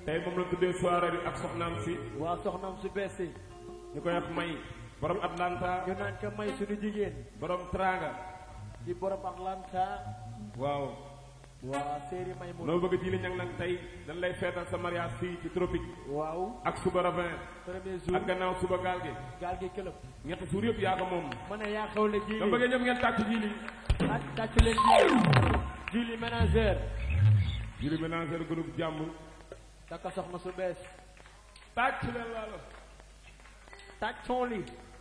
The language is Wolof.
tey moom la tuddee soirée bi ak soxnaam si waa soxnaam su bees si ñu koy wax may borom Atlanta ñu naan ko may suñu jigéen borom Tranga di borom Atlanta waaw waa séeri may mu noo bëgg ji li ñang nag tey dañ lay feetal sa mariage fii ci tropique waaw ak suba ravin premier jour ak gannaaw suba gaal gi gaal gi këlëb ñetti suur yëpp yaa ko moom ma ne yaa xewle nga jili bëggee ñëpp ngeen tàcc ji li ak tàcc leen jili jili ménagère jili ménager groupe jàmm takka soxna su bees tàcc leen laalo tàccoon li